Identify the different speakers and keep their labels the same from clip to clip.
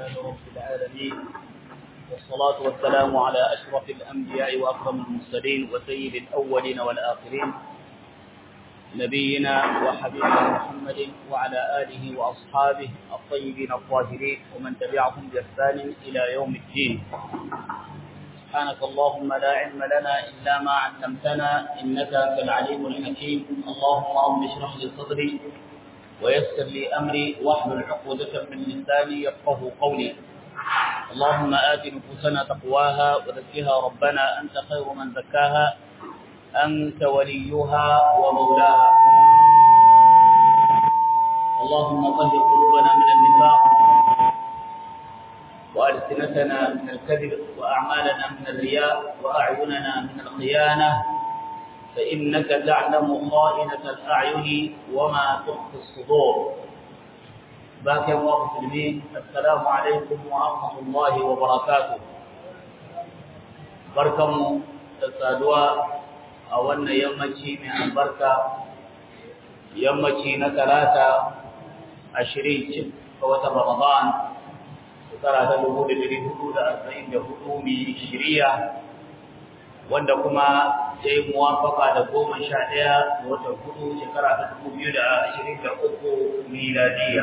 Speaker 1: لله رب العالمين والصلاة والسلام على أشرف الأنبياء وأكرم المرسلين وسيد الأولين والآخرين نبينا وحبيبنا محمد وعلى آله وأصحابه الطيبين الطاهرين ومن تبعهم بإحسان إلى يوم الدين سبحانك اللهم لا علم لنا إلا ما علمتنا إنك أنت العليم الحكيم اللهم رب اشرح لي صدري ويسر لي أمري واحلل عقدة من لساني يفقه قولي اللهم آت نفوسنا تقواها وزكها ربنا أنت خير من زكاها أنت وليها ومولاها اللهم طهر قلوبنا من النفاق وألسنتنا من الكذب وأعمالنا من الرياء وأعيننا من الخيانة فإنك تعلم خائنة الأعين وما تخفي الصدور باقي الله مسلمين السلام عليكم ورحمة الله وبركاته بركم تسادوا أولنا يمشي من البركة يمشي نتلاتة عشرين فوت رمضان shekara ta dubu da dari hudu da arba'in da hudu mai shiriya wanda kuma ya yi muwafaka da goma sha ɗaya da watan hudu shekara ta dubu biyu da ashirin da uku miladiya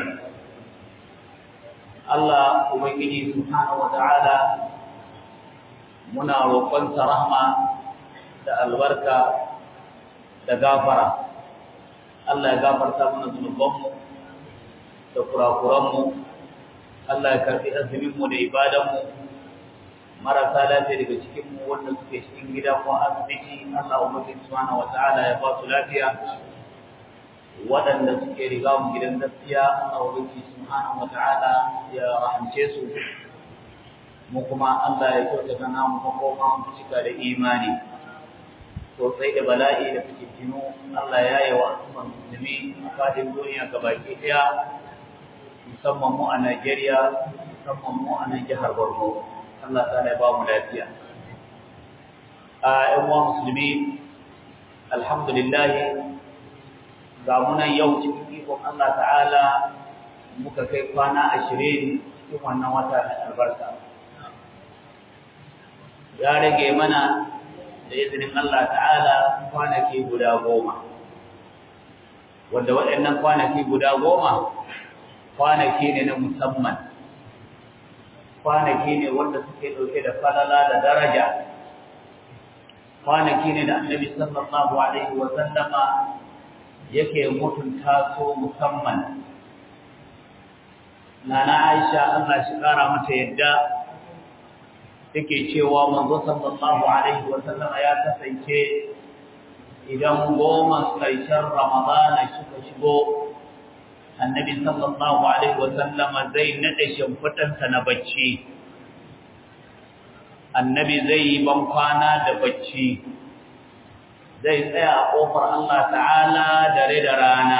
Speaker 1: Allah Ubangiji Subhanahu wa ta'ala muna roƙonsa rahma da albarka da gafara Allah ya gafarta mana zunubanmu da kurakuranmu Allah ya karbi azuminmu da ibadanmu marasa lafiya daga cikinmu wanda suke cikin gida ko asibiti Allah ubangiji subhanahu wataala ya ba su lafiya waɗanda suke riga mu gidan gaskiya Allah ubangiji subhanahu wataala ya rahamce su mu kuma Allah ya kyautata namu makoma mu cika da imani sosai da bala'i da fitinu Allah ya yi wa al'ummar musulmi a fadin duniya gabaki ɗaya musamman mu a Najeriya, musamman mu a nan jihar Borno. Allah ta ya ba mu lafiya. A ‘yan uwa musulmi, alhamdulillah, ga munan yau cikin ikon Allah ta'ala muka kai kwana ashirin cikin wannan wata na albarka. Ya rage mana da izinin Allah ta'ala kwanaki guda goma. Wanda waɗannan kwanaki guda goma kwanaki ne na musamman kwanaki ne wanda suke ɗauke da falala da daraja kwanaki ne da annabi sallallahu alaihi wa sallama yake mutunta su musamman nana Aisha Allah shi kara mata yadda take cewa manzo sallallahu alaihi wa sallama ya kasance idan goma ƙarshen Ramadana suka shigo annabi sallallahu alaihi wasallama zai nade shimfidansa na bacci annabi zai yi ban kwana da bacci zai tsaya a kofar Allah ta'ala dare da rana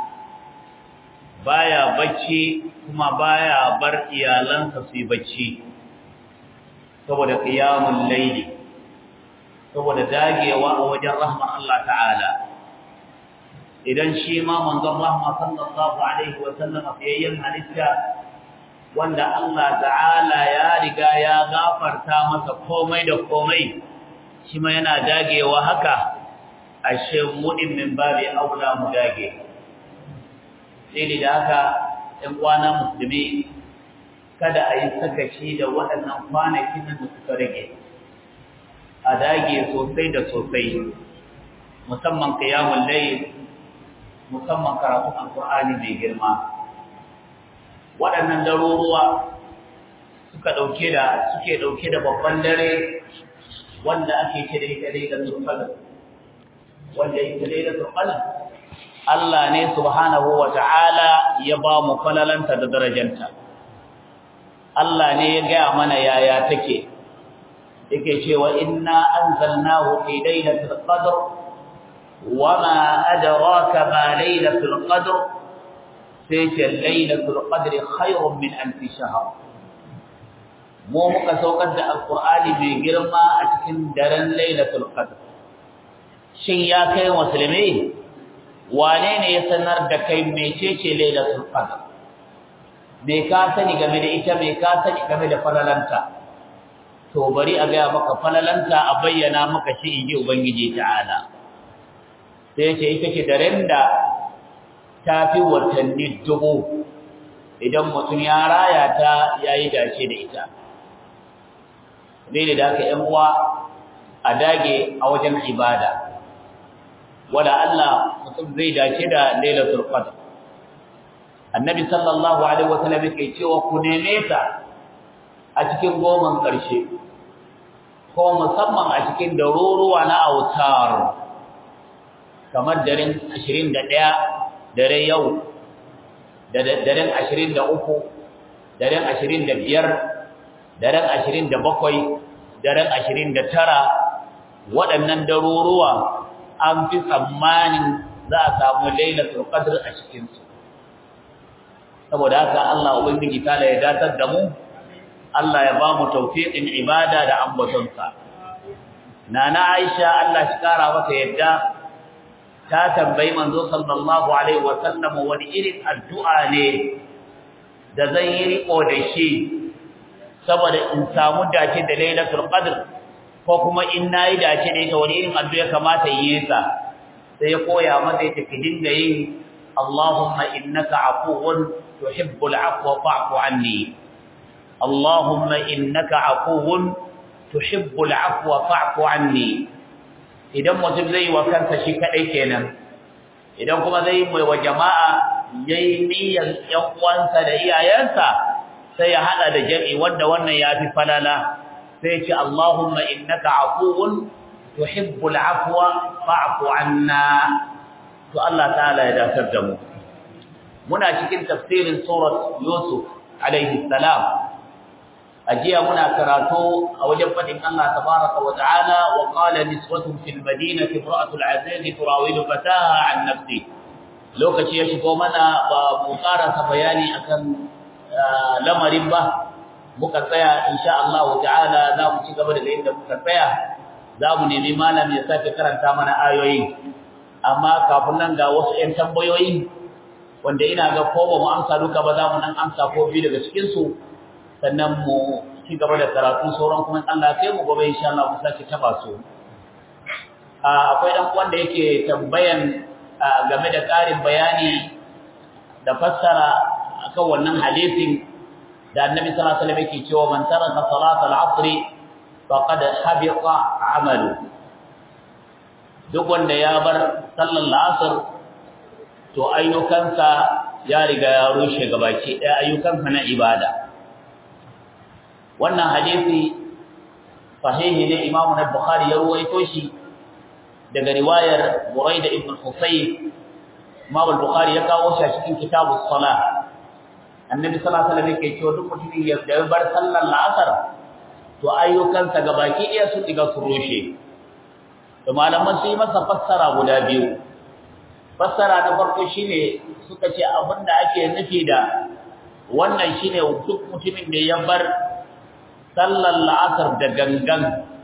Speaker 1: baya bacci kuma baya bar iyalansa su yi bacci saboda qiyamul layli saboda dagewa a wajen rahmar Allah ta'ala idan shi ma manzon rahma sallallahu alaihi wa sallam fiyayyen halitta wanda Allah ta'ala ya riga ya gafarta masa komai da komai shi ma yana dagewa haka ashe mudin min babi aula mu dage sai da haka ɗan kwana musulmi kada a yi sakaci da waɗannan kwanakin da suka rage a dage sosai da sosai musamman qiyamul layl musamman karatun alkur'ani mai girma waɗannan daruruwa suka ɗauke da suke ɗauke da babban dare wanda ake ce da ita dai da turfalin wanda ita dai da turfalin Allah ne subhanahu wa ta'ala ya ba mu falalanta da darajanta Allah ne ya gaya mana yaya take yake cewa inna anzalnahu fi lailatul qadr وما أدراك ما ليلة القدر سيجي ليلة القدر خير من ألف شهر mu muka saukar da alqur'ani mai girma a cikin daren lailatul qadr shin ya kai musulmi wane ne ya sanar da kai mecece lailatul qadr me ka sani game da ita me ka sani game da falalanta to bari a gaya maka falalanta a bayyana maka shi inji ubangiji ta'ala sai ce ita ce daren da ta fi watanni dubu idan mutum ya raya ta yayi dace da ita dai da haka ƴan uwa a dage a wajen ibada wala Allah mutum zai dace da lailatul qadr annabi sallallahu alaihi wasallam yake cewa ku neme ta a cikin goman ƙarshe ko musamman a cikin daruruwa na autar kamar daren 21 dare yau daren 23 daren 25 daren 27 daren 29 waɗannan daruruwa an fi tsammanin za a samu lailatul qadr a cikin su saboda haka Allah ubangiji ta ya datar da mu Allah ya ba mu tawfiqin ibada da ambatonsa nana Aisha Allah shi kara mata yadda ta tambayi manzo sallallahu alaihi wa sallam wani irin addu'a ne da zan yi riko da shi saboda in samu dace da lailatul qadr ko kuma in nayi dace da ita wani irin addu'a kamata yi sa sai ya koya mata ita ki dinga yin Allahumma innaka afuwun tuhibbul afwa fa'fu anni Allahumma innaka afuwun tuhibbul afwa fa'fu anni idan mutum zai wa kansa shi kadai kenan idan kuma zai mai wa jama'a yayi niyyar yan uwansa da iyayensa sai ya hada da jami'i wanda wannan yafi falala sai ce Allahumma innaka afuwun tuhibbul afwa fa'fu anna to Allah ta'ala ya dafar da mu muna cikin tafsirin surat Yusuf alaihi salam ajiya muna karatu a wajen fadin Allah tabaraka wa ta'ala wa qala niswatun fil madinati imra'atul aziz turawidu fataha an nafsi lokaci ya shigo mana ba mu karasa bayani akan lamarin ba muka tsaya insha Allah ta'ala za mu ci gaba daga inda muka tsaya za mu nemi malam ya sake karanta mana ayoyi amma kafin nan ga wasu ƴan tambayoyi wanda ina ga ko ba mu amsa duka ba za mu nan amsa ko biyu daga cikin su sannan mu ci gaba da karatu sauran kuma Allah kai mu gobe insha Allah mu sake taba su akwai dan wanda yake tambayan game da ƙarin bayani da fassara akan wannan hadisin da Annabi sallallahu alaihi wasallam yake cewa man taraka salat al-'asr faqad habita 'amalu duk wanda ya bar sallar la'asar to ayyukansa ya riga ya rushe gabaki ɗaya ayyukansa na ibada wannan hadisi sahihi ne Imam Bukhari ya ruwaito shi daga riwayar Buraida ibn Husayn Imam Bukhari ya kawo shi a cikin kitabus salah Annabi sallallahu alaihi wasallam yake cewa duk mutumin ya da bar sallar la'asar to ayyukansa gabaki ɗaya sun diga su rushe to malaman su yi masa fassara guda biyu fassara na farko shine suka ce abinda ake nufi da wannan shine duk mutumin da ya bar sallar la'asar da gangan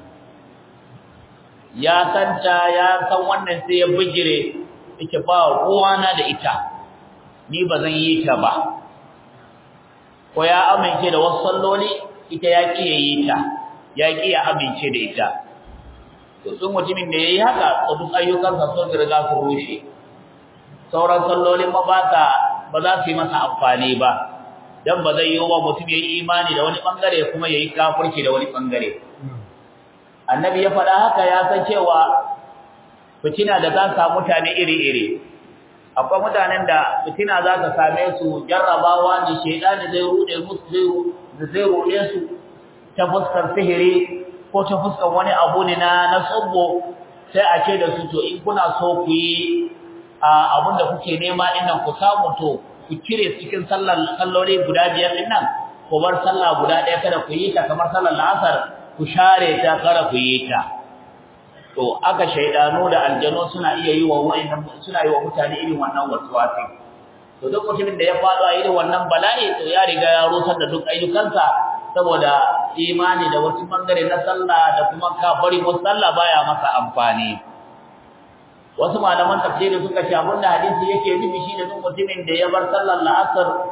Speaker 1: ya santa ya san wannan sai ya bijire yake ba ruwana da ita ni ba zan yi ta ba ko ya amince da wasu salloli ita ya ki yi ta ya ki ya amince da ita to sun mutumin da yayi haka duk ayyukansa sun riga su rushe sauran sallolin ma ba ta ba za su yi masa amfani ba dan ba zai yi wa mutum yayi imani da wani bangare kuma yayi kafirci da wani bangare annabi ya faɗa haka ya san cewa fitina da za ta mutane iri-iri akwai mutanen da fitina za ta same su jarrabawa ne shedani zai rude musu zai rude su ta fuskar sihiri ko ta fuskar wani abu ne na na tsubbo sai a ce da su to in kuna so ku yi abin da kuke nema dinnan ku samu to ku kire cikin sallar sallori guda biyar dinnan ku bar sallah guda ɗaya kada ku yi ta kamar sallar la'asar ku share ta kada ku yi ta to aka shaydanu da aljanu suna iya yi wa wa'annan suna yi wa mutane irin wannan waswasi to duk mutumin da ya faɗo a irin wannan bala'i to ya riga ya rusar da duk ayyukansa saboda imani da wasu bangare na sallah da kuma kafari wasu sallah baya masa amfani wasu malaman tafsiri suka ce abin da hadisi yake nufi shine duk mutumin da ya bar sallar la'asar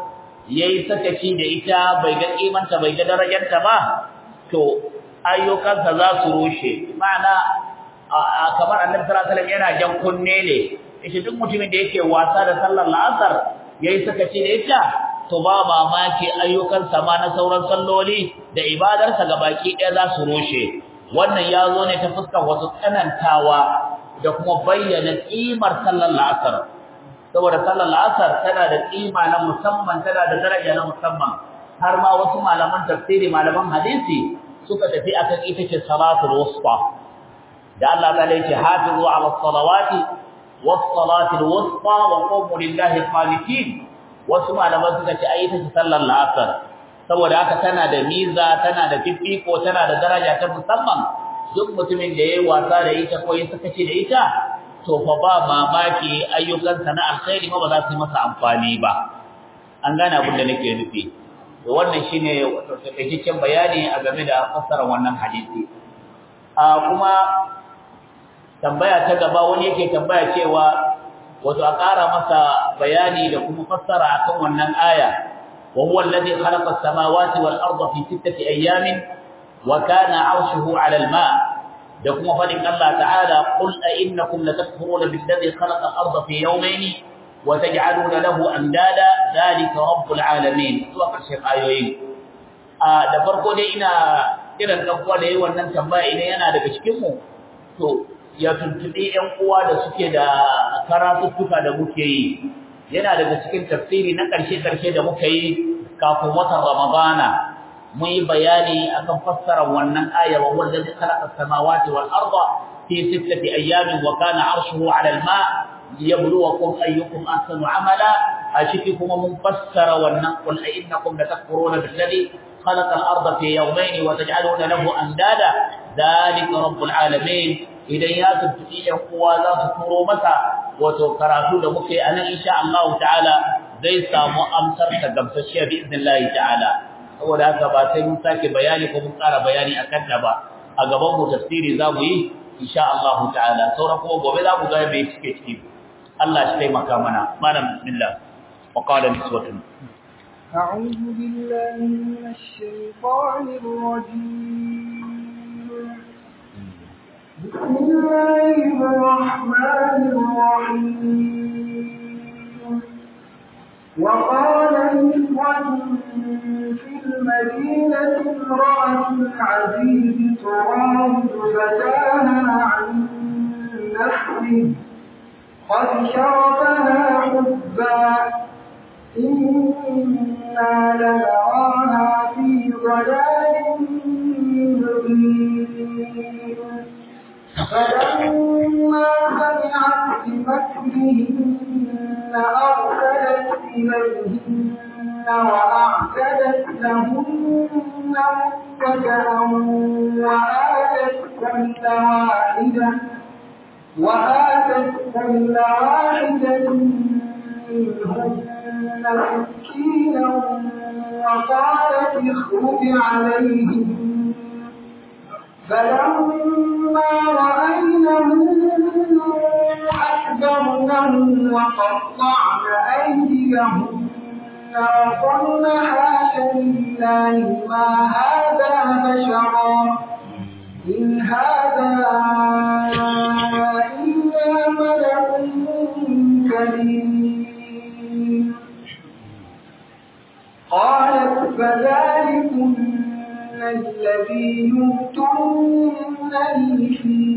Speaker 1: yayi sakaci da ita bai ga kimanta bai ga darajarta ba to ayyukansa za su rushe ma'ana kamar annabi sallallahu alaihi wasallam yana jan kunne ne shi duk mutumin da yake wasa da sallar la'asar yayi sakaci da ita to ba mamaki ayyukansa ma na sauran salloli da ibadarsa gabaki ɗaya za su rushe wannan ya zo ne ta fuskar wasu tsanantawa da kuma bayyana kimar sallar la'asar saboda sallar la'asar tana da kima na musamman tana da daraja na musamman har ma wasu malaman tafsiri malaman hadisi suka tafi akan ita ce salatul wusta da Allah ta ce hafizu ala salawati was salatul wusta wa qumu lillahi qanitin wasu malaman suka ce ai ita ce sallar la'asar saboda haka tana da miza tana da fifiko tana da daraja ta musamman duk mutumin da yayi wasa da ita ko ya saka ce da ita to fa ba mamaki ayyukansa na alkhairi ma ba za su yi masa amfani ba an gane abin da nake nufi to wannan shine wato takaitaccen bayani a game da fassarar wannan hadisi a kuma tambaya ta gaba wani yake tambaya cewa wato a ƙara masa bayani da kuma fassara akan wannan aya wa huwa alladhi khalaqa as-samawati wal arda fi sittati ayamin wa kana 'arshuhu 'ala al-ma' da kuma fadin Allah ta'ala qul a innakum latakfuruna billadhi khalaqa al-arda fi yawmayn wa taj'aluna lahu andada dhalika rabbul 'alamin zuwa karshen ayoyin a da farko dai ina kiran dan uwa da yayin wannan tambaya idan yana daga cikin mu to ya tuntuɓi ‘yan uwa da suke da karatuttuka da muke yi, yana daga cikin tafsiri na ƙarshe-ƙarshe da muka yi kafin watan Ramadana, mun yi bayani akan fassarar wannan aya wa wanda zai khalaqa samawati wal arda fi sittati ayyamin wa kana arshuhu 'ala al-ma liyabluwakum ayyukum ahsanu 'amala a ciki kuma mun fassara wannan qul a innakum latakfuruna billadhi khalaqa al-arda fi yawmayn wa taj'aluna lahu andada dhalika rabbul 'alamin idan ya tuntuɓi ‘yan uwa za su turo masa wato karatu da muke a nan insha Allah ta'ala zai samu amsar ta gamsashiya bi izinin Allah ta'ala saboda haka ba sai mun sake bayani ko mun ƙara bayani a kanta ba a gaban mu tafsiri za mu yi insha Allah ta'ala sauran kuma gobe za mu ga me cike ciki Allah shi taimaka mana malam bismillah wa qala niswatun
Speaker 2: أعوذ بالله من الشيطان الرجيم بسم الله الرحمن الرحيم وقال نسوة في المدينة امرأة العزيز تراود فتاها عن نفسه قد شرفها حبا إنا لنراها في ضلال مبين فلما سمعت بمكرهن أرسلت إليهن وأعتدت لهن متكئا وآتت كل واحدة وآتت كل واحدة منهن سكينا وقالت اخرج عليهم فلما رأينه أكبرنه وقطعن أيديهن وقلن حاش لله ما هذا بشرا إن هذا إلا ملك كريم قالت فذلكن الذي يمتنني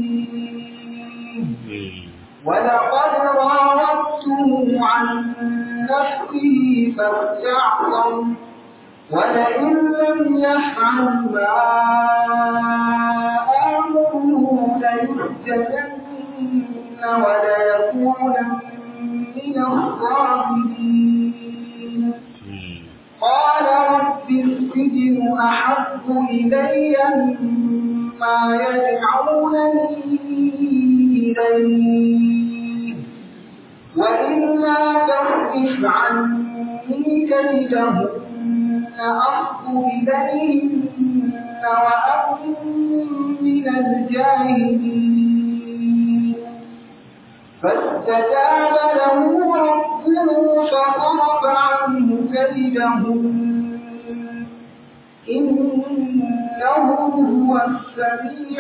Speaker 2: فيه ولقد راودته عن نفسه فاستعصم ولئن لم يفعل ما آمره ليسجنن وليكونن من الصاغرين قال رب السجن أحب إلي مما يدعونني إليه وإلا تصرف عني كيدهن أصب إليهن وأكن من الجاهلين فاستجاب له ربه فصرف عنه كيدهن إنه هو السميع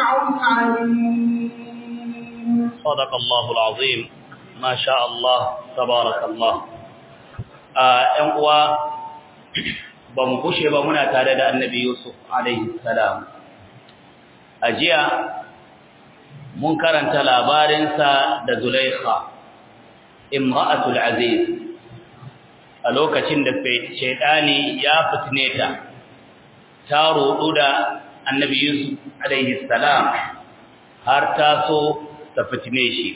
Speaker 2: العليم
Speaker 1: صدق الله العظيم ما شاء الله تبارك الله ‘yan uwa ba mu kushe ba muna tare da annabi Yusuf alaihi salam a jiya mun karanta labarinsa da Zulaikha imra'atul aziz a lokacin da shaidani ya fitne ta ta roɗu da annabi Yusuf alaihi salam har ta so ta fitne shi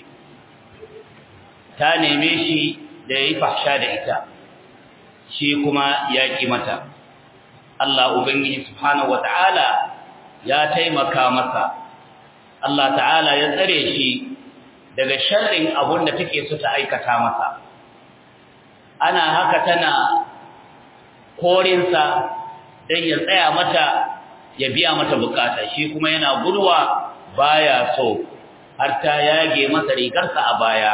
Speaker 1: ta neme shi da ya yi fahsha da ita shi kuma ya ƙi mata Allah Ubangiji subhanahu wata'ala ya taimaka masa Allah ta'ala ya tsare shi daga sharrin abun da take so ta aikata masa ana haka tana korinsa don ya tsaya mata ya biya mata bukata shi kuma yana gudwa baya so har ta yage masa rigarsa a baya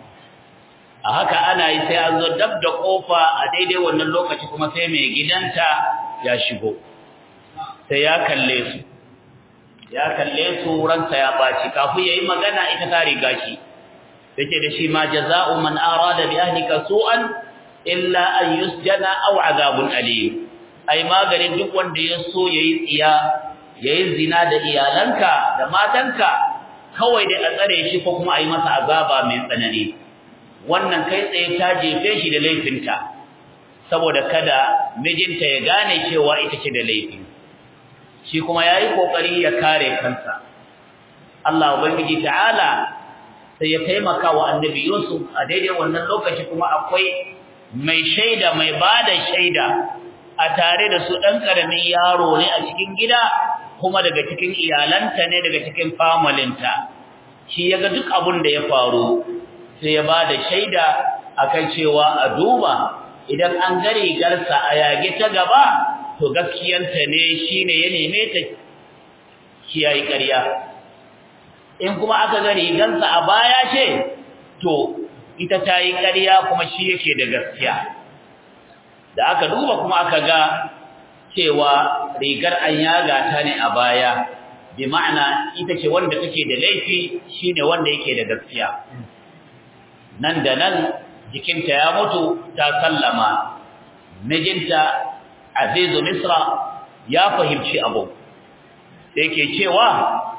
Speaker 1: a haka ana yi sai an zo dab da kofa a daidai wannan lokaci kuma sai mai gidanta ya shigo sai ya kalle su ya kalle su ransa ya baci kafin yayi magana ita ta riga shi take da shi ma jazaa'u man arada bi ahlika su'an illa an yusjana aw azabun alim ai maganin duk wanda ya so yayi tsiya yayi zina da iyalanka da matanka kawai dai a tsare shi ko kuma a yi masa azaba mai tsanani wannan kai tsaye ta jefe shi da laifinta saboda kada mijinta ya gane cewa ita ce da laifi shi kuma yayi kokari ya kare kansa Allah ubangiji ta'ala sai ya taimaka wa annabi Yusuf a daidai wannan lokaci kuma akwai mai shaida mai bada shaida a tare da su dan karamin yaro ne a cikin gida kuma daga cikin iyalanta ne daga cikin familinta shi yaga duk abun da ya faru sai ya bada shaida akan cewa a duba idan an ga rigarsa a yage ta gaba to gaskiyanta ne shine ya neme ta kiyayi ƙarya in kuma aka ga rigarsa a baya ce to ita ta yi ƙarya kuma shi yake da gaskiya da aka duba kuma aka ga cewa rigar an yaga ta ne a baya bi ma'ana ita ce wanda take da laifi shine wanda yake da gaskiya nan da nan jikinta ya mutu ta sallama mijinta azizu misra ya fahimci abu sai ke cewa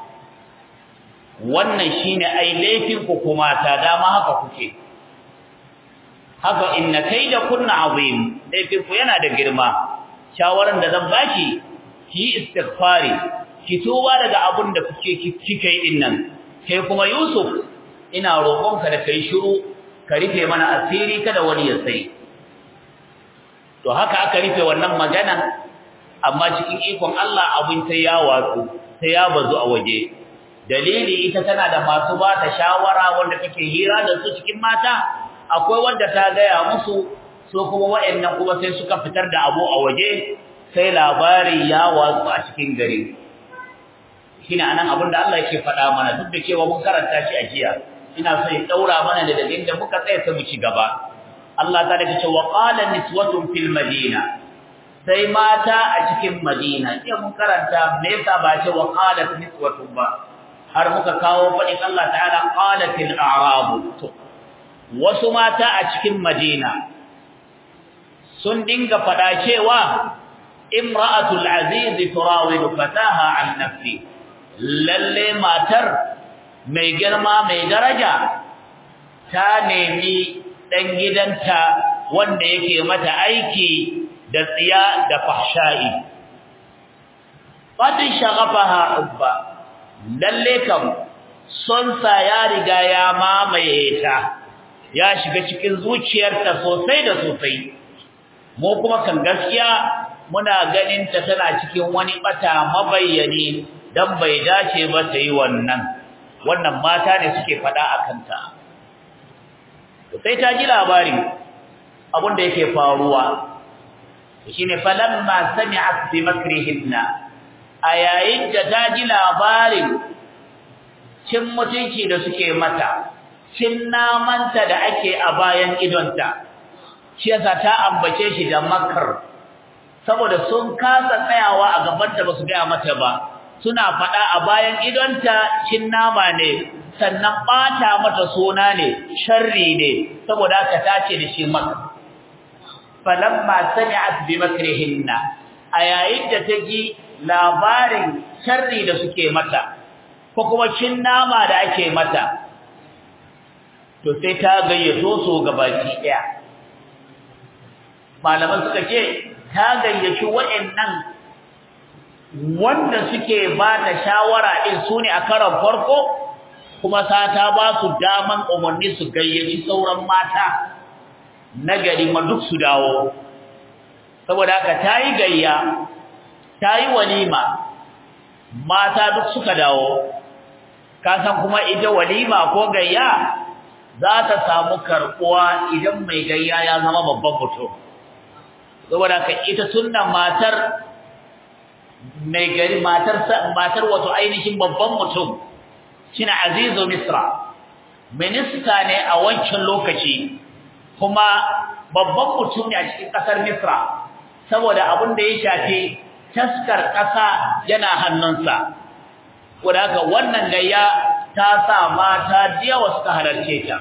Speaker 1: wannan shine ai laifin ku kuma ta dama haka kuke haka inna kaida kunna azim laifin ku yana da girma shawaran da zan baki ki istighfari ki tuba daga abun da kuke kike din nan kai kuma yusuf ina roƙonka da kai shiru ka rufe mana asiri kada wani ya sai to haka aka rufe wannan magana amma cikin ikon Allah abin sai ya watsu sai ya bazu a waje dalili ita tana da masu ba ta shawara wanda take hira da su cikin mata akwai wanda ta gaya musu so kuma wayannan kuma sai suka fitar da abu a waje sai labari ya watsu a cikin gari shine anan abin da Allah yake faɗa mana duk da cewa mun karanta shi a jiya ina so ya daura mana da dalilin da muka tsaya sai mu ci gaba Allah ta dace wa qala niswatun fil madina sai mata a cikin madina sai mun karanta me yasa ba ce wa qalat niswatun ba har muka kawo fadin Allah ta'ala qalatil a'rab wasu mata a cikin madina sun dinga fada cewa imra'atul aziz turawidu fataha an nafsi lalle matar mai girma mai daraja ta nemi dan gidanta wanda yake mata aiki da tsiya da fahsha'i fadin shagafaha ubba lalle kam son sa ya riga ya mamaye ta ya shiga cikin zuciyarta sosai da sosai mu kuma kan gaskiya muna ganin ta tana cikin wani bata mabayyani dan bai dace ba ta yi wannan wannan mata ne suke fada akan ta sai ta ji labari abin da yake faruwa shine falamma sami'at bi makrihinna a yayin da ta ji labarin cin mutunci da suke mata cin namanta da ake a bayan idonta shi yasa ta ambace shi da makar saboda sun kasa tsayawa a gabanta ba su gaya mata ba suna faɗa a bayan idonta cin nama ne sannan ɓata mata suna ne sharri ne saboda haka ta ce da shi makar falamma sami'at bi makrihinna a yayin da ta ji labarin sharri da suke mata ko kuma cin nama da ake mata to sai ta gayyato su gabaki daya malaman suka ce ta gayyaci waɗannan wanda suke ba ta shawara din su ne a karon farko kuma sa ta ba su daman umarni su gayyaci sauran mata na gari ma duk su dawo saboda haka ta yi gayya ta yi walima mata duk suka dawo kasan kuma ita walima ko gayya za ta samu karbuwa idan mai gayya ya zama babban mutum saboda ka ita sunnan matar mai gari matar matar wato ainihin babban mutum shine azizu misra minista ne a wancan lokaci kuma babban mutum ne a cikin kasar misra saboda abin da ya shafi taskar kasa yana hannunsa wadaka wannan gayya ta sa mata diyawa suka halarce ta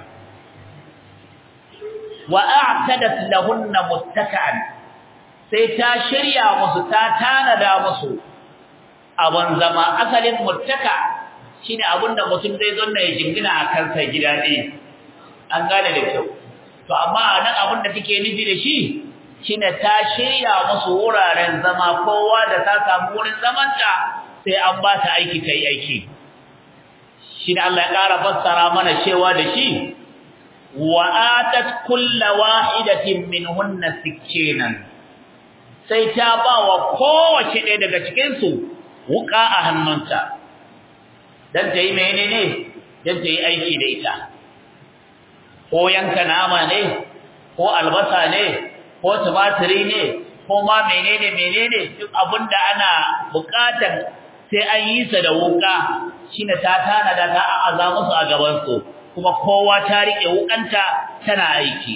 Speaker 1: wa a'tadat lahunna muttaka'an sai ta shirya musu ta tanada musu abun zama asalin muttaka shine abinda mutum zai zonna ya jingina a kansa gida ne an gane da kyau to amma nan abin da take nufi da shi shine ta shirya musu wuraren zama kowa da ta samu wurin zamanta sai an ba ta aiki kai aiki shine Allah ya ƙara fassara mana cewa da shi wa atat kullu wahidatin minhunna sikkinan sai ta ba wa kowace ɗaya daga cikin su wuka a hannunta dan ta yi menene dan ta yi aiki da ita ko yanka nama ne ko albasa ne ko tumatiri ne ko ma menene menene duk abinda ana bukatar sai an yi sa da wuka shine ta tana da ta aza musu a gaban su kuma kowa ta rike wukanta tana aiki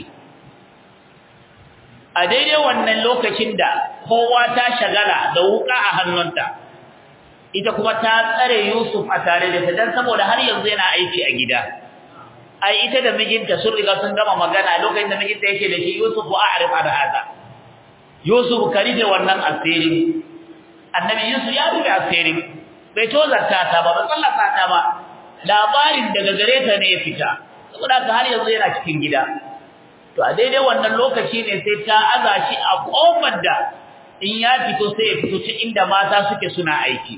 Speaker 1: a daidai wannan lokacin da kowa ta shagala da wuka a hannunta ita kuma ta tsare Yusuf a tare da ta dan saboda har yanzu yana aiki a gida ai ita da mijinta sun riga sun gama magana lokacin da mijinta yake da shi Yusuf wa a'rif an hada Yusuf karije wannan asiri annabi Yusuf ya rubuta asiri bai tozarta ta ba ba sallata ta ba labarin daga gare ta ne ya fita saboda ka har yanzu yana cikin gida to a daidai wannan lokaci ne sai ta aza shi a kofar da in ya fito sai ya fito ta inda mata suke suna aiki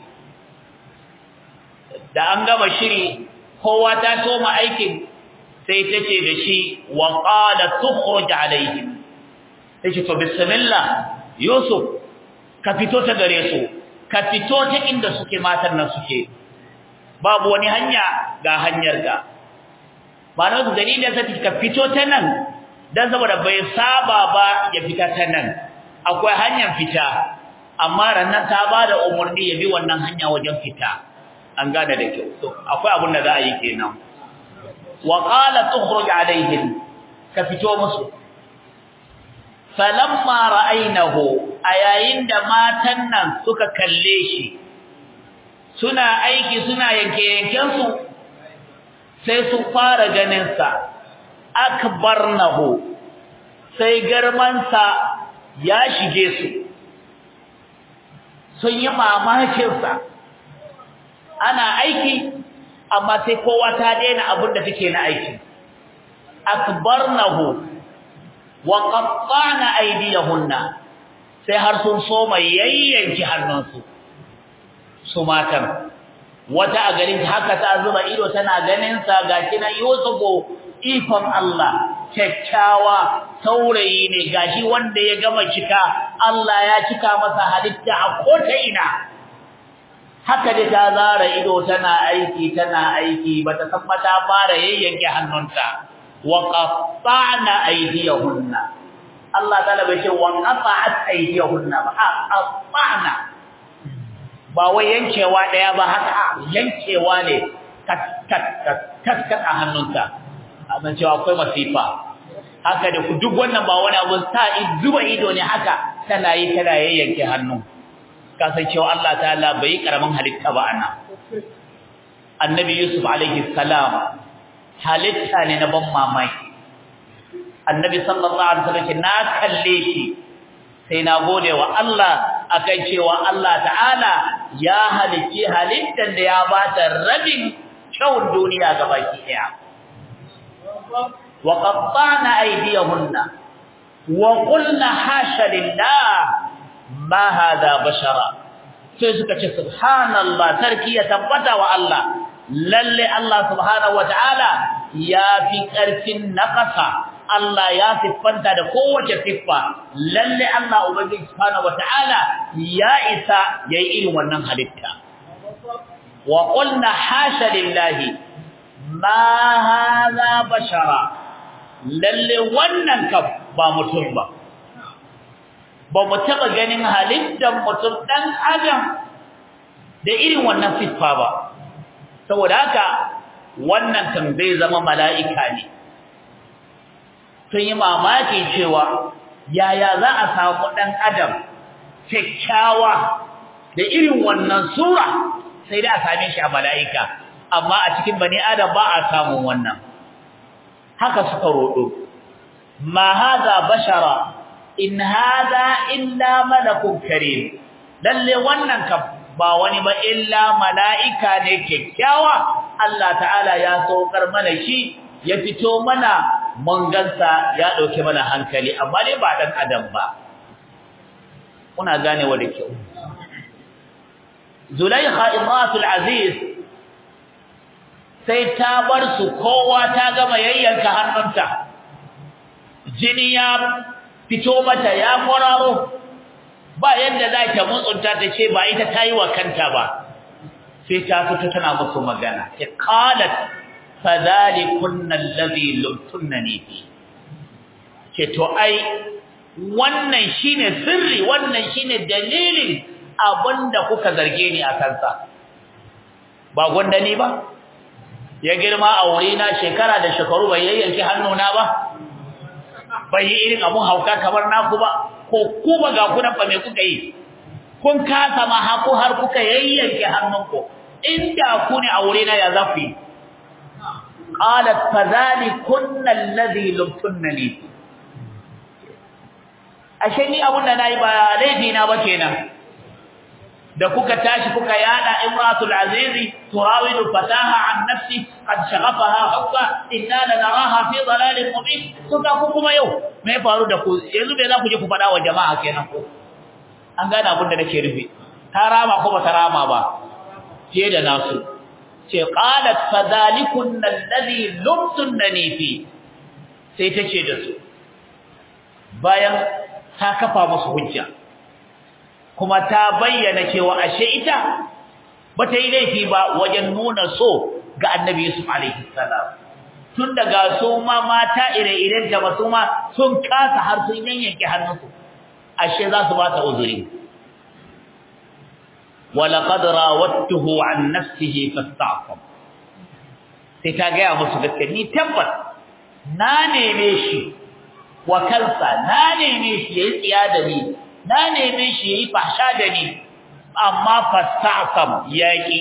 Speaker 1: da an gama shiri kowa ta soma aikin sai ta ce da shi wa qala tukhruj alayhim sai ce to bismillah yusuf ka fito ta gare su ka fito ta inda suke matan nan suke babu wani hanya ga hanyar ka ba na dalilin da ka fito ta nan dan saboda bai saba ba ya fita ta nan akwai hanyar fita amma rannan ta bada umarni ya bi wannan hanya wajen fita an gane da kyau to akwai abun da za a yi kenan wa qala tukhruj alaihim ka fito musu falamma ra'aynahu ayayin da matan nan suka kalle shi suna aiki suna yanke yanken su sai su fara ganin sa akbarnahu sai garman sa ya shige su sun yi mamakin sa ana aiki amma sai kowa ta daina abin da take na aiki akbarnahu wa qatta'na aydiyahunna sai har sun so mai yayyanki hannunsu su matan wata a garin haka ta zuba ido tana ganin sa gashi na Yusufu ikon Allah kyakkyawa saurayi ne gashi wanda ya gama cika Allah ya cika masa halitta a kota ina haka da ta zara ido tana aiki tana aiki bata san ba ta fara yayyanke hannunta wa qatta'na aydiyahunna Allah ta'ala bai ce wa qata'at aydiyahunna ba a qatta'na ba wai yankewa daya ba haka yankewa ne kat kat kat kat a hannunta a san cewa akwai masifa haka da duk wannan ba wani abu sa zuba ido ne haka tana yi tana yayyanke hannu ka san cewa Allah ta'ala bai karamin halitta ba ana annabi yusuf alaihi salam halitta ne na ban mamaki annabi sallallahu alaihi wasallam na kalle shi sai na gode wa Allah akan cewa Allah ta'ala ya halicci halittar da ya bata rabin kyawun duniya gabaki daya wa qatta'na aydiyahunna wa qulna hasha lillah ma hada bashara sai suka ce subhanallah sarki ya tabbata wa Allah lalle Allah subhanahu wataala ya fi karfin naqasa Allah ya siffanta da kowace siffa lalle Allah ubangiji subhanahu wataala ya isa yayi irin wannan halitta wa qulna hasha lillahi ma hadha bashara lalle wannan kaf ba mutum ba ba mu taba ganin halittar mutum dan adam da irin wannan siffa ba saboda haka wannan kan bai zama mala'ika ne sun yi mamaki cewa yaya za a samu ɗan adam kyakkyawa da irin wannan sura sai da a same shi a mala'ika amma a cikin bani adam ba a samun wannan haka suka roɗo ma haza bashara in haza illa malakun karim lalle wannan ka ba wani ba illa mala'ika ne kyakkyawa Allah ta'ala ya saukar mana shi ya fito mana mun gansa ya dauke mana hankali amma dai ba dan adam ba kuna gane wa da kyau Zulaikha imratul aziz sai ta bar su kowa ta gama yayyanka hannunta jini ya fito mata ya kwararo ba yadda za ta mutsunta ta ce ba ita ta yi wa kanta ba sai ta fito tana musu magana ta qalat fadhalikunna alladhi lumtunani fi ce to ai wannan shine sirri wannan shine dalilin abinda kuka zarge ni a kansa ba gwandani ba ya girma a wurina shekara da shekaru bai yayyanki hannuna ba bai yi irin abun hauka kamar naku ba ko kuma ga kunan fa me kuka yi kun kasa ma haku har kuka yayyanke hannunku inda ku ne a wurina ya zafi qalat fadhalikunna alladhi lumtunni ashe ni abun da nayi ba laifi na ba kenan da kuka tashi kuka yada imratul azizi turawidu fataha an nafsi qad shaghafaha hubba inna lanaraha fi dalalin mubin to ga ku kuma yau me faru da ku yanzu me za ku je ku fada wa jama'a kenan ko an gane abin da nake rufe ta rama ko ba ta rama ba fiye da nasu ce qalat fadhalikun alladhi lumtunni fi sai tace da su bayan ta kafa musu hujja kuma ta bayyana cewa ashe ita bata yi laifi ba wajen nuna so ga Annabi Yusuf alaihi salam tun daga su ma mata ire-iren ta su ma sun kasa har sun yanyanke hannunsu ashe za su ba ta uzuri ولقد راودته عن نفسه فاستعصم sai ta gaya musu gaske ni tabbas na neme shi wa kansa na neme shi yayi tsiya da ni na neme shi yayi fahsha da ni amma fastasam yaki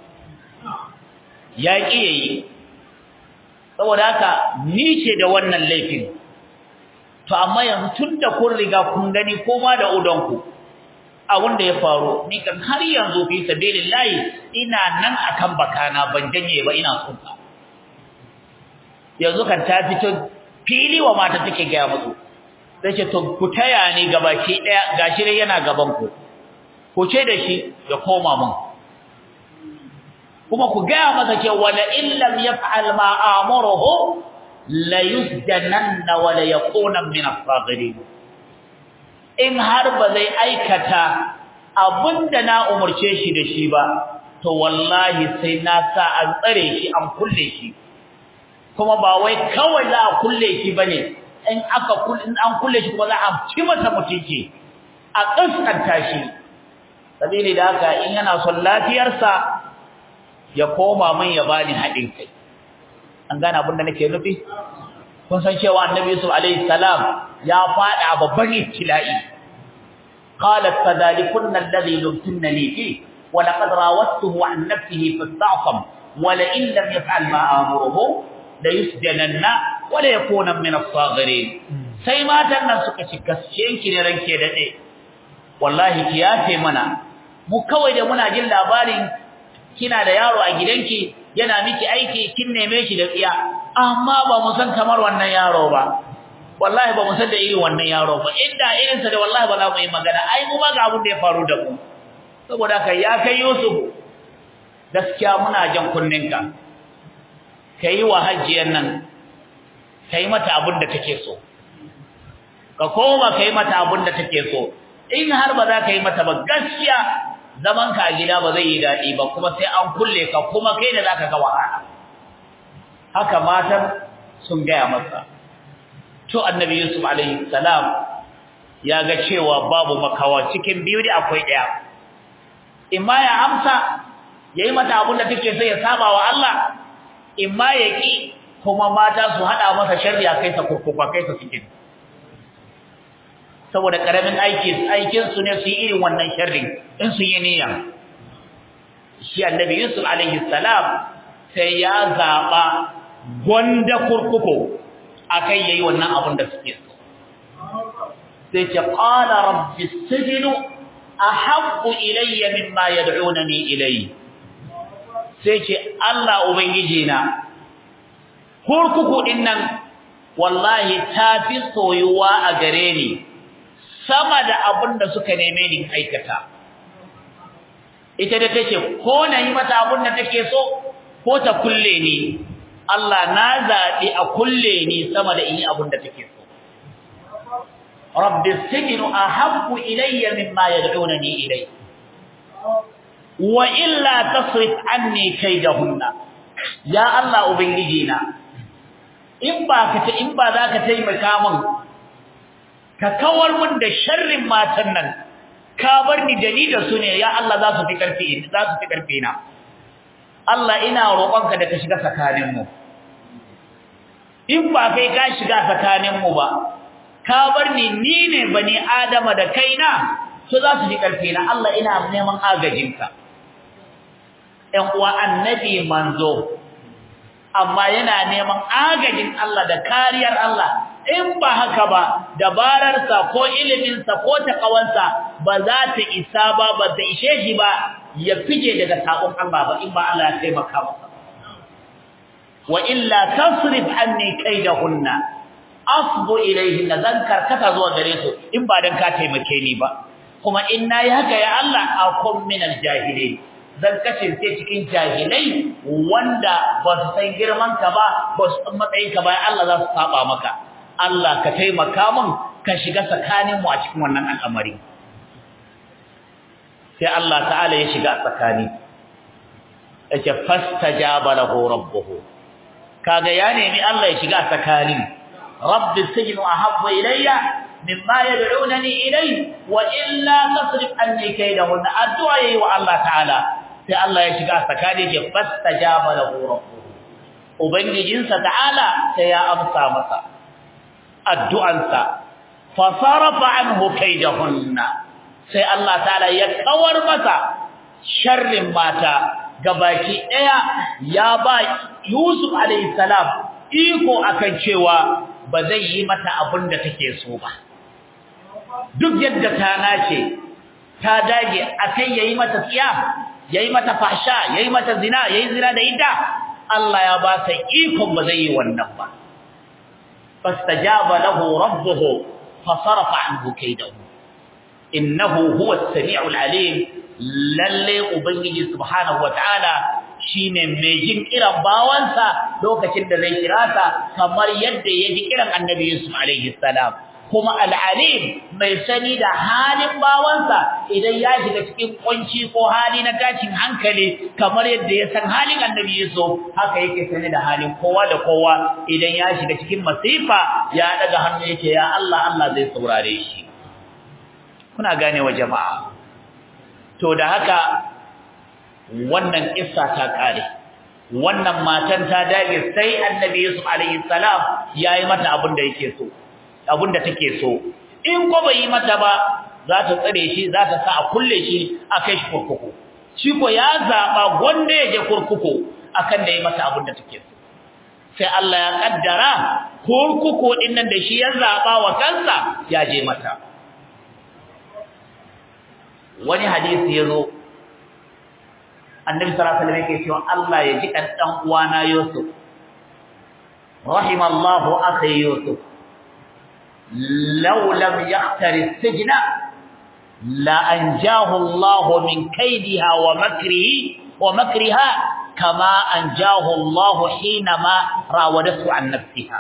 Speaker 1: yaki yayi saboda haka ni ce da wannan laifin to amma yanzu tunda kun riga kun gani koma da udonku abun da ya faru ni kan har yanzu fi sabilillahi ina nan akan bakana ban janye ba ina tsunta yanzu kan ta fito fili wa mata take ga musu sai ce to ku taya ni gabaki daya gashi dai yana gaban ku ku ce da shi ya koma mun kuma ku ga masa ce wala illam yaf'al ma amuruhu la yusjananna wala yakuna min as-saghirin in har ba zai aikata abinda na umurce shi da shi ba to wallahi sai na sa an tsare shi an kulle shi kuma ba wai kawai za a kulle shi bane in aka kulle in an kulle shi kuma za a ci masa mutunci a kaskanta shi sabili da haka in yana son lafiyarsa ya koma min ya bani haɗin kai an gane abin da nake nufi kun san cewa annabi yusuf alaihi salam ya fada babban ibtila'i qalat fadalikunna alladhi lumtunni fi wa laqad rawattuhu an nafsihi fasta'sam wa la in lam yaf'al ma amuruhu la yusjananna wa la yakuna min as-saghirin sai matan nan suka ci gaskiyanki ne ranke dade wallahi ki yafe mana mu kawai da muna jin labarin kina da yaro a gidanki yana miki aiki kin neme shi da tsiya amma ba mu san kamar wannan yaro ba wallahi ba mu san da irin wannan yaro ba inda irin sa da wallahi ba za mu yi magana ai mu ma ga abin da ya faru da mu saboda kai ya kai Yusuf gaskiya muna jan kunninka kai wa hajjiyar nan kai mata abin da take so ka koma kai mata abin da take so in har ba za ka yi mata ba gaskiya zaman ka a gida ba zai yi daɗi ba kuma sai an kulle ka kuma kai da zaka ga wahala haka matan sun gaya masa to annabi yusuf alaihi salam ya ga cewa babu makawa cikin biyu da akwai ɗaya imma ya amsa yayi mata abin da take so ya saba wa Allah imma ya ki kuma mata su hada masa sharri a kai sa kurkuka kai sa cikin saboda karamin aiki aikin su ne su yi irin wannan sharrin in sun yi niyya shi annabi yusuf alaihi salam sai ya zaba gonda kurkuku akai yayi wannan abin da suke so sai ce qala rabbi sijnu ahabbu ilayya mimma yad'unani ilayhi sai ce Allah ubangiji na kurkuku din nan wallahi tafi soyuwa a gare ni sama da abin da suka neme ni aikata ita da take ko na yi mata abin da take so ko ta kulle ni Allah na zaɓi a kulle ni sama da in yi abin da take so rabbi sijnu ahabbu ilayya mimma yad'unani ilayhi wa illa tasrif anni kaydahunna ya Allah ubangiji na in ba ka ta in ba za ka taimaka min ka kawar min da sharrin matan nan ka bar ni da ni da su ne ya Allah za su fi karfi za su fi karfi na Allah ina roƙonka da ka shiga tsakanin mu in ba kai ka shiga tsakanin mu ba ka bar ni ni ne bani adama da kaina su za su fi karfi na Allah ina neman agajinka ɗan uwa annabi manzo amma yana neman agajin Allah da kariyar Allah in ba haka ba dabararsa ko iliminsa ko takawansa ba za ta isa ba ba ta ishe shi ba ya fije daga sabon Allah ba in ba Allah ya taimaka masa wa illa tasrif anni kaidahunna asbu ilayhinna zan karkata zuwa gare su in ba dan ka taimake ni ba kuma in nayi haka ya Allah akum minal jahilin zan kasance cikin jahilai wanda ba su san girman ka ba ba su san matsayin ka ba Allah za su saba maka Allah ka taimaka min ka shiga tsakanin mu a cikin wannan al'amari sai Allah ta'ala ya shiga tsakani yace fastajaba lahu rabbuhu kaga ya nemi Allah ya shiga tsakani rabbi sijnu ahabbu ilayya mimma yad'unani ilayhi wa illa tasrif anni kaydahunna addu'a yayi wa Allah ta'ala sai Allah ya shiga tsakani ya fastajaba lahu rabbuhu ubangijinsa ta'ala sai ya amsa masa addu'ansa fa sarafa anhu kaydahunna sai Allah ta'ala ya kawar masa sharrin mata gabaki daya ya ba Yusuf alayhi salam iko akan cewa ba zai yi mata abin da take so ba duk yadda ta nace ta dage akai yayi mata tsiya yayi mata fasha yayi mata zina yayi zina da ita Allah ya ba sa ikon ba zai yi wannan ba fastajaba lahu rabbuhu fasarafa anhu kaydahu innahu huwa as-sami'ul alim lalle ubangiji subhanahu wataala shine mai jin kiran bawansa lokacin da zai kira sa kamar yadda ya ji kiran annabi Yusuf alaihi salam kuma al-alim mai sani da halin bawansa idan ya shiga cikin kunci ko hali na tashin hankali kamar yadda ya san halin annabi Yusuf haka yake sani da halin kowa da kowa idan ya shiga cikin masifa ya daga hannu yake ya Allah Allah zai saurare shi kuna gane wa jama'a to da haka wannan kissa ta kare wannan matan ta dage sai annabi Yusuf alaihi salam yayi mata abin da yake so abin da take so in ko bai yi mata ba za ta tsare shi za ta sa a kulle shi a kai shi kurkuku shi ko ya zaba gonda ya je kurkuku akan da yi mata abin da take so sai Allah ya kaddara kurkuku din nan da shi ya zaba wa kansa ya je mata wani hadisi yazo annabi sallallahu alaihi wasallam yake cewa Allah ya ji kan dan uwana Yusuf rahimallahu akhi Yusuf law lam yaqtari as-sijna la anjahu Allah min kaydiha wa makrihi wa makriha kama anjahu Allah hinama rawadatu an nafsiha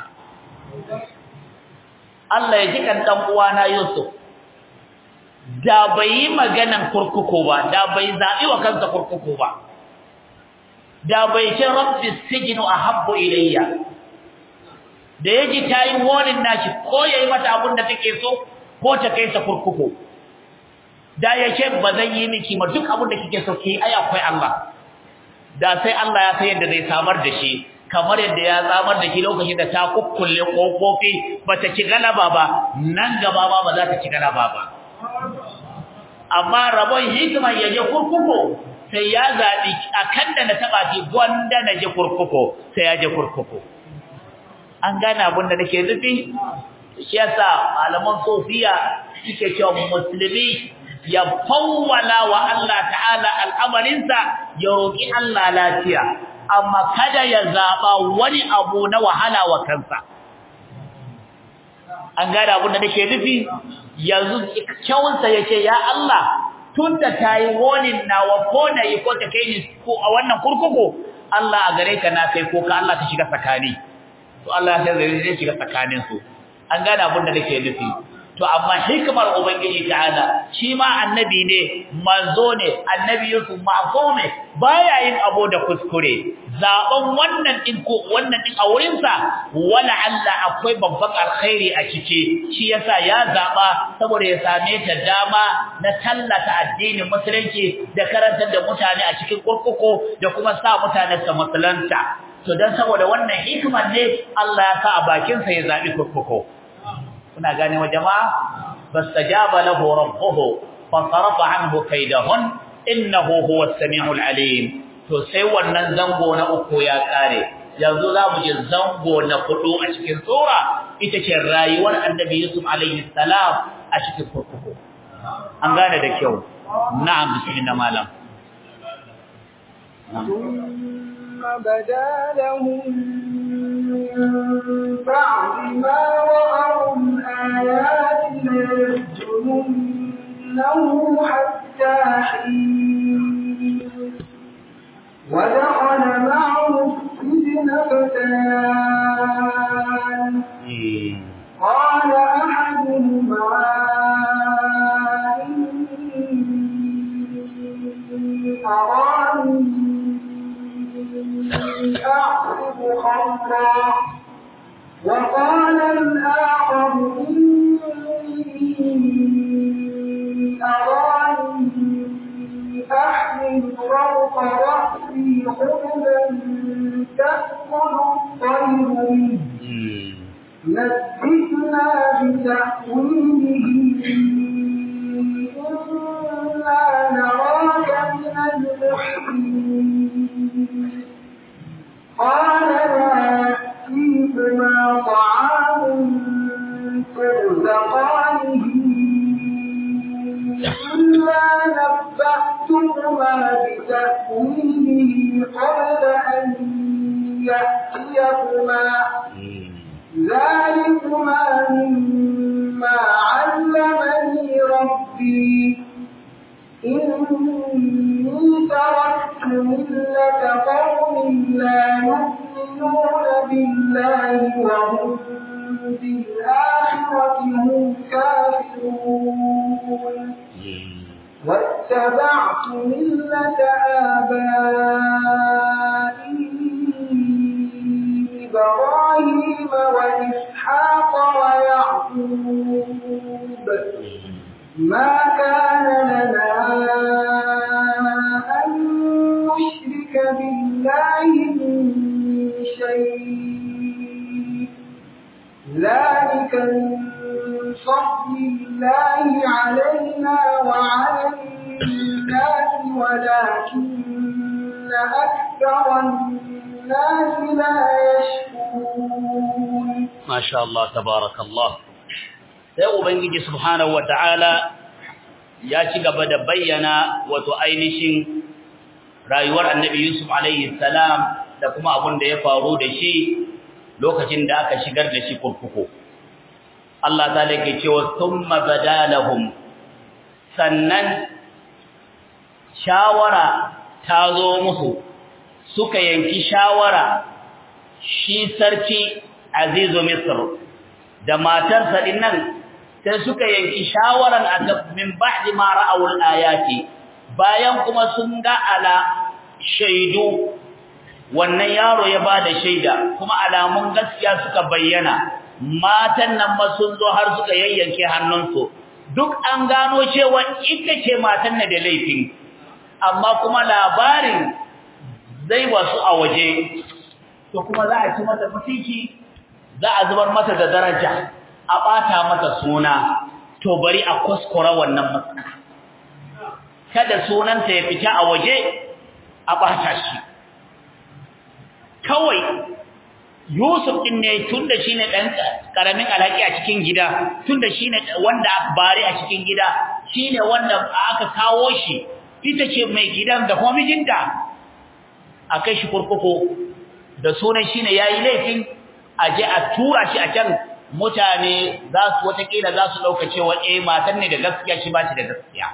Speaker 1: Allah ya ji kan dan uwana Yusuf da bai yi maganan kurkuku ba da bai zabi wa kansa kurkuku ba da bai ce rabbi sijnu ahabbu ilayya da yaji tayi warning nashi ko yayi mata abin da take so ko ta kai sa kurkuku da yace bazan yi miki ma duk abin da kike so ki ai akwai Allah da sai Allah ya san yadda zai samar da shi kamar yadda ya samar da shi lokacin da ta kukkulle kofofi bata ci galaba ba nan gaba ba ba za ta ci galaba ba amma rabon hikima ya je kurkuku sai ya zaɓi a kan da na taɓa ki gwanda na je kurkuku sai ya je kurkuku an gane abin da nake nufi shi yasa malaman sofiya suke cewa musulmi ya fawwala wa Allah ta'ala al'amarinsa ya roƙi Allah lafiya amma kada ya zaɓa wani abu na wahala wa kansa an gane abin da nake nufi yanzu kyawunsa ya ce ya Allah tun da ta yi wonin nawa ko na yi ko ta kai ni ko a wannan kurkuku Allah a gare ka na kai ko ka Allah ta shiga tsakani to Allah ya sai zai shiga tsakanin su an gane abin da nake nufi to amma hikimar ubangiji ta'ala shi ma annabi ne manzo ne annabi Yusuf ma'so ne baya yin abu da kuskure zaben wannan din ko wannan din a wurin sa wala Allah akwai babban alkhairi a ciki shi yasa ya zaba saboda ya same ta dama na tallata addinin musulunci da karantar da mutane a cikin kurkuku da kuma sa mutane su musulunta to dan saboda wannan hikimar ne Allah ya sa a bakin sa ya zabi kurkuku kuna gane wa jama'a fastajaba lahu rabbuhu fasarafa anhu kaydahun innahu huwas samiul alim to sai wannan zango na uku ya kare yanzu zamu je zango na hudu a cikin sura ita ce rayuwar annabi yusuf alaihi salam a cikin kurkuku an gane da kyau na'am bismillah malam
Speaker 2: ثم بدا لهم من بعد ما رأوا الآيات ليسجننه حتى حين ودخل معه السجن فتيان قال أحدهما إني أراني أعصب خمرا وقال الآخر إني أراني أحمل فوق رأسي خبزا تأكل الطير منه نبئنا بتأويله إنا نراك من المحسنين قال لا يأتيكما طعام ترزقانه إلا نبأتكما بتأويله قبل أن يأتيكما ذلكما مما علمني ربي إني تركت ملة قوم لا يؤمنون بالله وهم بالآخرة هم كافرون واتبعت ملة آبائي إبراهيم وإسحاق ويعقوب ما كان لنا أن نشرك بالله من شيء ذلك من فضل الله علينا وعلى الناس ولكن أكثر الناس لا يشكرون
Speaker 1: ما شاء الله تبارك الله sai ubangiji subhanahu wataala ya ci gaba da bayyana wato ainihin rayuwar annabi yusuf alaihi salam da kuma abin da ya faru da shi lokacin da aka shigar da shi kurkuku Allah ta lake cewa thumma badalahum sannan shawara ta zo musu suka yanki shawara shi sarki azizu misr da matarsa dinnan sai suka yanki shawaran min ba'di ma ra'awul ayati bayan kuma sun ga ala shaidu wannan yaro ya bada shaida kuma alamun gaskiya suka bayyana matan nan ma sun zo har suka yayyanke hannunsu duk an gano cewa ita ce matan na da laifin amma kuma labarin zai wasu a waje to kuma za a ci mata mutunci za a zubar mata da daraja a bata mata suna to bari a kuskura wannan matsala kada sunanta ya fita a waje a bata shi kawai Yusuf din ne tunda shine dan karamin alhaki a cikin gida tunda shine wanda aka bare a cikin gida shine wanda aka kawo shi ita ce mai gidan da kuma mijinta akai shi kurkuku da sunan shine yayi laifin aje a tura shi a can mutane za su watakila za su dauka cewa eh matan ne da gaskiya shi ba shi da gaskiya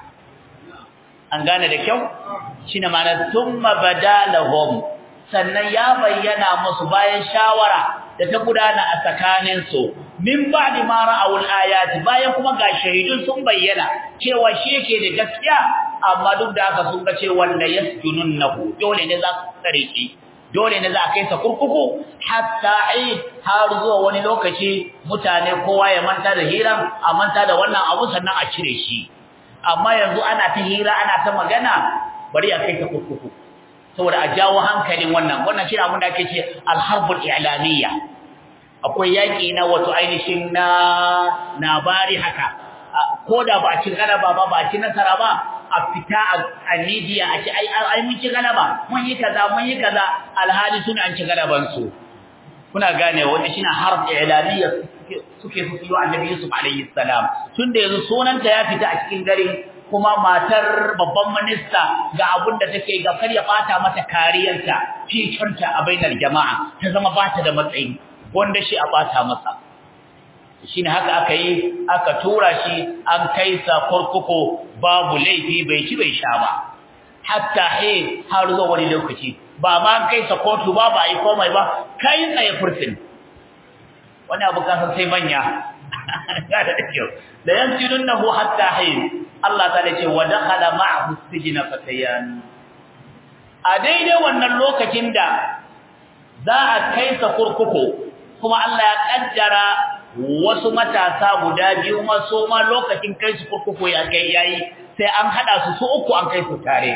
Speaker 1: an gane da kyau shine ma'ana thumma badalahum sannan ya bayyana musu bayan shawara da ta gudana a tsakanin su min ba'di ma ra'awul ayati bayan kuma ga shahidun sun bayyana cewa shi yake da gaskiya amma duk da haka sun ga cewa la yasjununnahu dole ne za su tsare shi dole ne za a kai sa kurkuku hatta ai har zuwa wani lokaci mutane kowa ya manta da hira a manta da wannan abu sannan a cire shi amma yanzu ana ta hira ana ta magana bari a kai ta kurkuku saboda a jawo hankalin wannan wannan shi abin da ake ce alharbul i'lamiyya akwai yaki na wato ainihin na nabari haka ko da ba a ci galaba ba ba a ci nasara ba a fita a media a ce ai ai mun ci galaba mun yi kaza mun yi kaza alhali suna an ci galaban su kuna gane wanda shine harb i'lamiyya suke su yi annabi Yusuf alayhi salam tunda yanzu sunanta ya fita a cikin gari kuma matar babban minista ga abun da take ga kar ya bata mata kariyarta fitarta a bainar jama'a ta zama bata da matsayi wanda shi a bata masa shine haka aka yi aka tura shi an kai sa kurkuku babu laifi bai ci bai sha ba hatta he har zuwa wani lokaci ba ma an kai sa kotu ba ba yi komai ba kai tsaye furtin wani abu kasan sai manya da kyau da yansidunnahu hatta he Allah ta ce wa dakhala ma'ahu sijna fatayan a daidai wannan lokacin da za a kai sa kurkuku kuma Allah ya kaddara wasu matasa guda biyu maso ma lokacin kai su kurkuku ya kai yayi sai an hada su su uku an kai su tare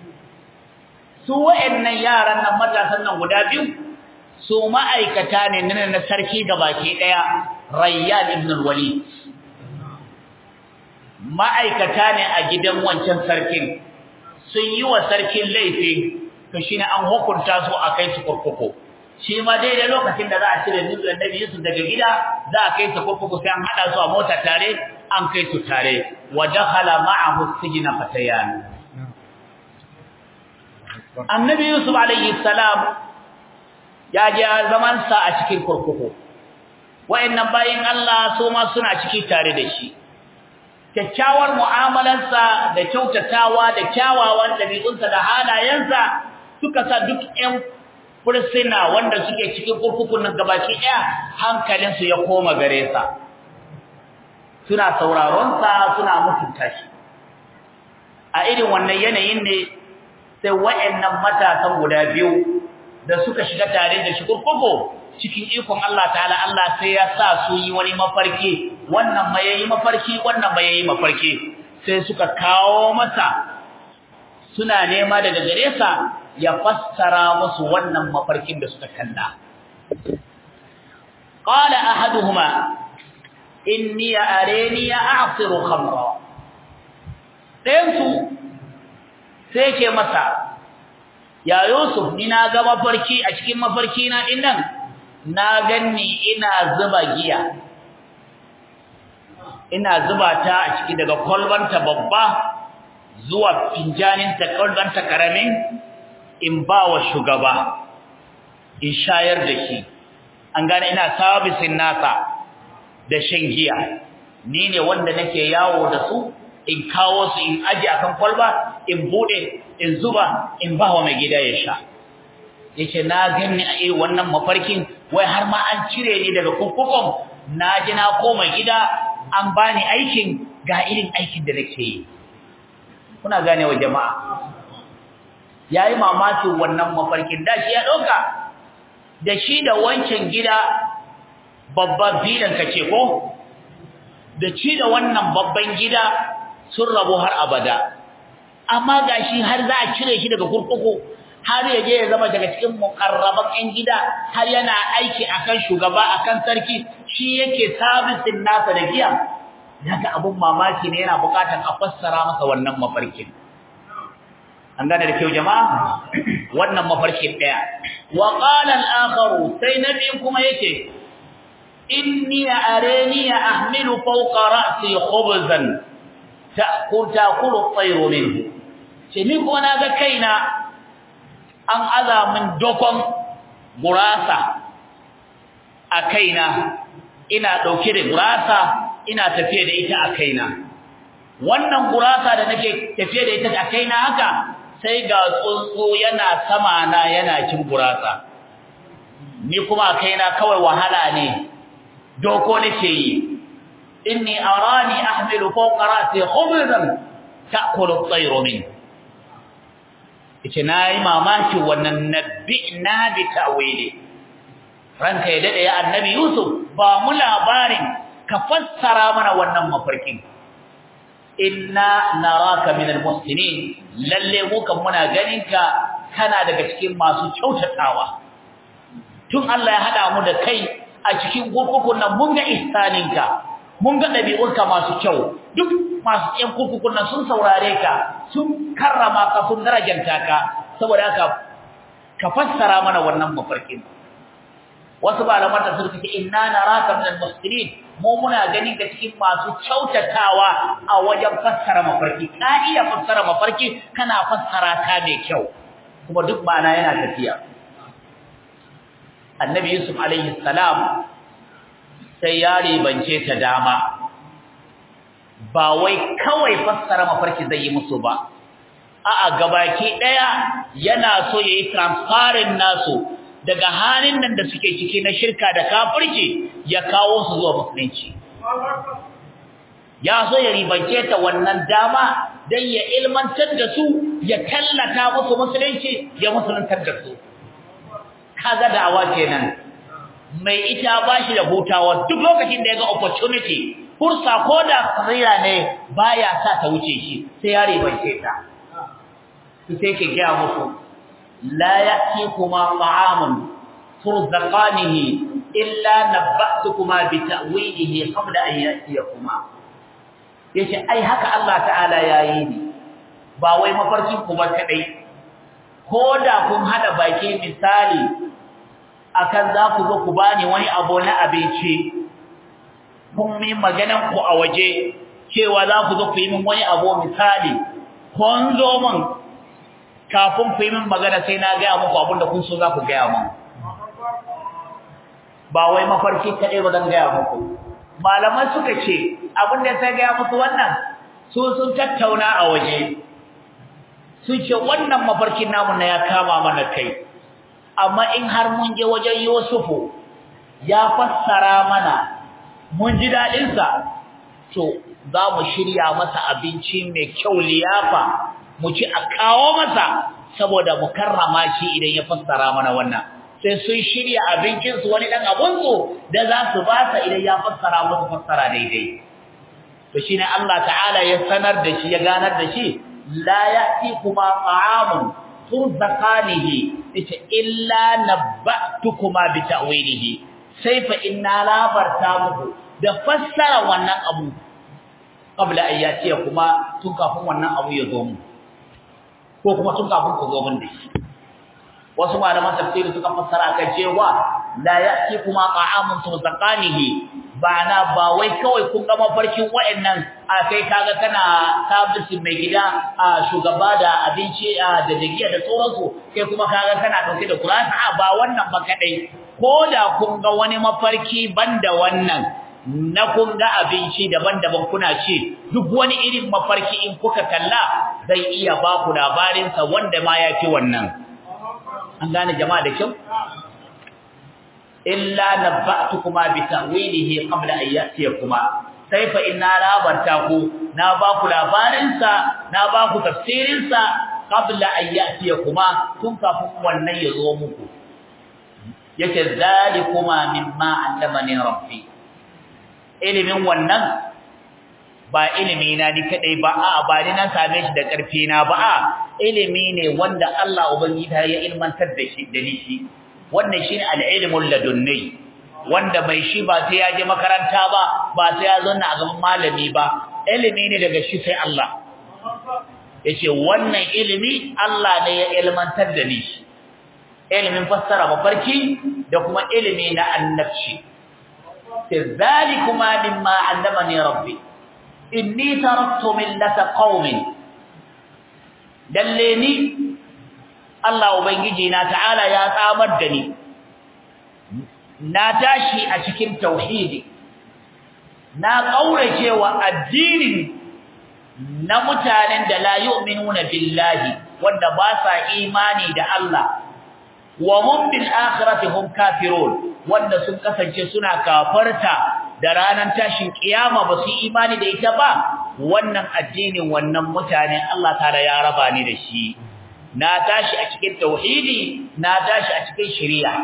Speaker 1: su wayannan yaran nan matasan nan guda biyu su ma'aikata ne na sarki gabaki daya Rayyan ibn al-Walid ma'aikata ne a gidan wancan sarkin sun yi wa sarkin laifi to shine an hukunta su a kai su kurkuku shi ma daidai lokacin da za a cire nufin annabi Yusuf daga gida za a kai su kurkuku sai an hada su a mota tare an kai su tare wa dakhala ma'ahu sijna fatayan annabi Yusuf alayhi salam ya je zaman sa a cikin kurkuku wayannan bayin Allah su ma suna ciki tare da shi kyakkyawar mu'amalarsa da kyautatawa da kyawawan dabi'unsa da halayensa suka sa duk ƴan fursuna wanda suke cikin kurkukun nan gabaki ɗaya hankalinsu ya koma gare sa suna sauraron sa suna mutunta shi a irin wannan yanayin ne sai wayannan matasan guda biyu da suka shiga tare da shi kurkuku cikin ikon Allah ta'ala Allah sai ya sa su yi wani mafarki wannan ma yayi mafarki wannan ma yayi mafarki sai suka kawo masa suna nema daga gare sa ya fassara musu wannan mafarkin da suka kalla qala ahaduhuma inni arani a'siru khamra dayan su sai ke masa ya yusuf ni na ga mafarki a cikin mafarki na dinnan na ganni ina zuba giya ina zuba ta a ciki daga kolbanta babba zuwa finjaninta kolbanta karamin in ba wa shugaba in shayar da shi an gane ina sabisin nasa da shan giya ni ne wanda nake yawo da su in kawo su in aje akan kwalba in bude in zuba in ba wa mai gida ya sha yace na ganni a irin wannan mafarkin wai har ma an cire ni daga kurkukun na ji na koma gida an bani aikin ga irin aikin da nake yi kuna gane wa jama'a yayi mamakin wannan mafarkin da shi ya dauka da shi da wancan gida babban bidan kace ko da ci da wannan babban gida sun rabu har abada amma gashi har za a cire shi daga kurkuku har ya je ya zama daga cikin mukarraban ɗan gida har yana aiki akan shugaba akan sarki shi yake sabisin nasa da giya daga abun mamaki ne yana bukatar a fassara masa wannan mafarkin an gane da kyau jama'a wannan mafarkin daya wa qala al-akharu sai nabi kuma yake inni arani ahmilu fawqa ra'si khubzan ta'kul ta'kulu at-tayru minhu ce ni kuma naga kaina an aza min dokon gurasa a kaina ina dauke da gurasa ina tafiye da ita a kaina wannan gurasa da nake tafiye da ita a kaina haka sai ga tsuntsu yana sama na yana cin gurasa ni kuma a kaina kawai wahala ne doko nake yi inni arani ahmilu fawqa ra'si khubzan ta'kulu at-tayru min yace nayi mamaki wannan nabi'na bi ta'wili ranka ya dade ya annabi yusuf ba mu labarin ka fassara mana wannan mafarkin inna naraka minal muhsinin lalle mu kan muna ganinka kana daga cikin masu kyautatawa tun Allah ya hada mu da kai a cikin gurkukun nan mun ga ihsaninka mun ga dabi'unka masu kyau duk masu yan kurkukun nan sun saurare ka sun karrama ka sun darajanta ka saboda haka ka fassara mana wannan mafarkin wasu malaman tafsir suke inna naraka minal muhsinin mu muna ganin ka cikin masu kyautatawa a wajen fassara mafarki ka iya fassara mafarki kana fassara ta mai kyau kuma duk bana yana tafiya annabi yusuf alaihi salam sai ya ribance ta dama ba wai kawai fassara mafarki zai yi musu ba a'a gabaki daya yana so yayi transparent nasu daga halin nan da suke ciki na shirka da kafirci ya kawo su zuwa musulunci ya so ya ribance ta wannan dama dan ya ilmantar da su ya tallata musu musulunci ya musuluntar da su kaga da'awa kenan mai ita bashi da hutawa duk lokacin da ya ga opportunity fursa ko da tsira ne baya sa ta wuce shi sai ya ribance ta sai ke gaya musu لا يأتيكما طعام ترزقانه إلا نبأتكما بتأويله قبل أن يأتيكما yace ai haka Allah ta'ala yayi ni ba wai mafarkin ku ba kadai koda kun hada baki misali akan za ku zo ku bani wani abu na abinci kun yi maganan ku a waje cewa za ku zo ku yi min wani abu misali kun zo min kafin ku yi min magana sai na gaya muku abin da kun so za ku gaya min ba wai mafarki kaɗai ba zan gaya muku malaman suka ce abin da sai gaya musu wannan su sun tattauna a waje sun ce wannan mafarkin namu na ya kama mana kai amma in har mun je wajen Yusufu ya fassara mana mun ji daɗinsa to za mu shirya masa abinci mai kyau liyafa mu ci a kawo masa saboda mu karrama shi idan ya fassara mana wannan sai sun shirya abincin su wani dan abun su da za su ba sa idan ya fassara musu fassara daidai to shine Allah ta'ala ya sanar da shi ya ganar da shi la ya'ti kuma ta'amun turzaqanihi ita illa nabba'tukuma bi ta'wilihi sai fa inna labarta muku da fassara wannan abu qabla ayyati kuma tun kafin wannan abu ya zo mu ko kuma tun kafin ku zo mun da shi wasu malaman tafsiri suka fassara kan cewa la ya'ti kuma qa'amun tuzaqanihi bana ba wai kawai kun ga mafarkin wayannan a kai kaga kana tabbacin mai gida a shugaba da abinci da dagiya da sauransu kai kuma kaga kana dauke da Qur'ani a ba wannan ba kadai ko da kun ga wani mafarki banda wannan na kun ga abinci daban-daban kuna ci duk wani irin mafarki in kuka kalla zai iya ba ku labarin sa wanda ma yafi wannan an gane jama'a da kyau illa nabba'tukuma bi ta'wilihi qabla an ya'tiyakuma sai fa inna labarta ku na ba ku labarin sa na ba ku tafsirin sa qabla an ya'tiyakuma tun kafin wannan ya zo muku yake zalikuma mimma allamani rabbi ilimin wannan ba ilimi na ni kadai ba a ba ni na same shi da karfi na ba a ilimi ne wanda Allah ubangiji ya ilmantar da shi da ni shi wannan shine al-ilmul ladunni wanda bai shi ba sai ya je makaranta ba ba sai ya zanna a gaban malami ba ilimi ne daga shi sai Allah yace wannan ilimi Allah ne ya ilmantar da ni shi ilimin fassara mafarki da kuma ilimi na annabci zalikuma mimma allamani rabbi inni taraktu millata qaumin dalle ni Allah ubangiji na ta'ala ya tsamar da ni na tashi a cikin tauhidi na kaurace wa addinin na mutanen da la yu'minuna billahi wanda ba sa imani da Allah wa hum bil akhirati hum kafirun wanda sun kasance suna kafarta da ranar tashin kiyama ba su imani da ita ba wannan addinin wannan mutane Allah ta'ala ya raba ni da shi na tashi a cikin tauhidi na tashi a cikin shari'a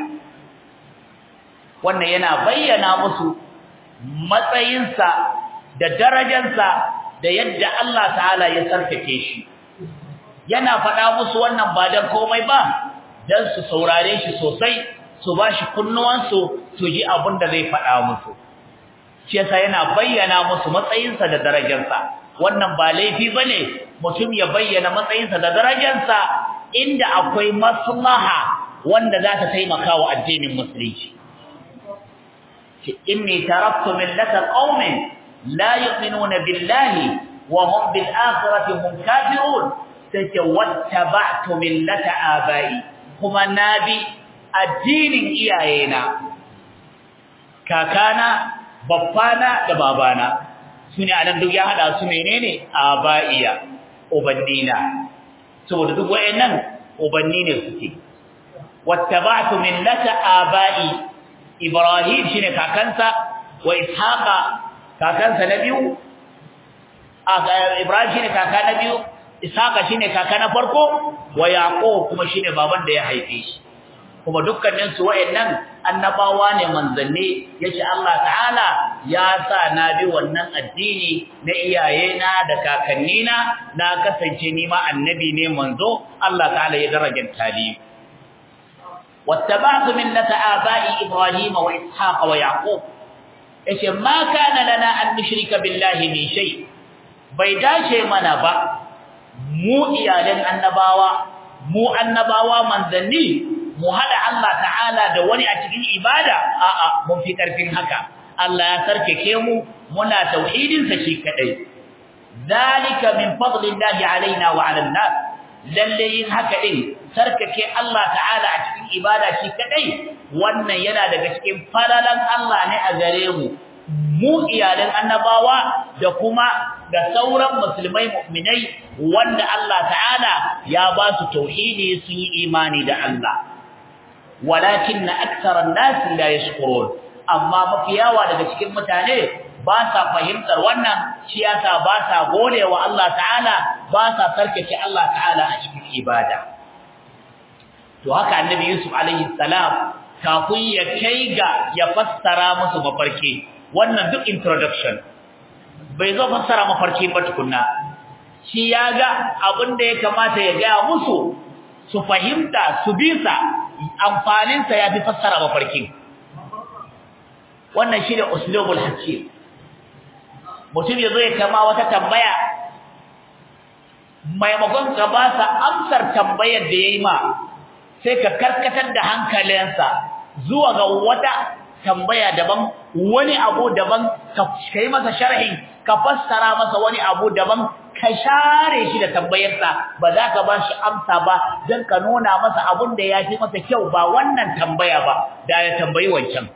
Speaker 1: wannan yana bayyana musu matsayinsa da darajarsa da yadda Allah ta'ala ya sarkake shi yana faɗa musu wannan ba dan komai ba dan su saurare shi sosai su bashi kunnuwansu su ji abin da zai faɗa musu shi yasa yana bayyana musu matsayinsa da darajarsa wannan ba laifi bane mutum ya bayyana matsayinsa da darajarsa inda akwai maslaha wanda za ta taimaka wa addinin musulunci ce inni taraktu millata qaumin la yu'minuna billahi wa hum bil akhirati hum kafirun sai wattaba'tu millata abai kuma nabi addinin iyayena kakana babbana da babana sune anan duk ya hada su menene abaiya ubannina saboda duk wayannan ubanni ne suke wattaba'tu millata abai ibrahim shine kakansa wa ishaqa kakansa na biyu ibrahim shine kaka na biyu ishaqa shine kaka na farko wa yaqub kuma shine baban da ya haife shi kuma dukkanin su wayannan annabawa ne manzanni yace Allah ta'ala ya sa na bi wannan addini na iyayena da kakannina na kasance ni ma annabi ne manzo Allah ta'ala ya darajanta ni wattaba'tu millata aba'i ibrahim wa ishaq wa yaqub yace ma kana lana an nushrika billahi min shay bai dace mana ba mu iyalan annabawa mu annabawa manzanni mu hada Allah ta'ala da wani a cikin ibada a'a mun fi karfin haka Allah ya sarkake mu muna tauhidin sa shi kadai zalika min fadlillahi alaina wa 'alan nas lalle yin haka din sarkake Allah ta'ala a cikin ibada shi kadai wannan yana daga cikin falalan Allah ne a gare mu mu iyalan annabawa da kuma da sauran musulmai mu'minai wanda Allah ta'ala ya ba su tauhidi sun yi imani da Allah walakin aktharan nas la yashkurun amma mafiyawa daga cikin mutane ba sa fahimtar wannan shi yasa ba sa godewa Allah ta'ala ba sa sarkace Allah ta'ala a cikin ibada to haka annabi Yusuf alaihi salam kafin ya kai ga ya fassara musu mafarki wannan duk introduction bai zo fassara mafarki ba tukunna shi ya ga abin da ya kamata ya ga musu su fahimta su bisa amfaninsa ya fi fassara mafarkin wannan shi ne uslubul hakim mutum ya zo ya kama wata tambaya maimakon ka ba sa amsar tambayar da ya yi ma sai ka karkatar da hankalinsa zuwa ga wata tambaya daban wani abu daban ka yi masa sharhin ka fassara masa wani abu daban ka share shi da tambayarsa ba za ka ba shi amsa ba don ka nuna masa abun da ya fi masa kyau ba wannan tambaya ba da ya tambayi wancan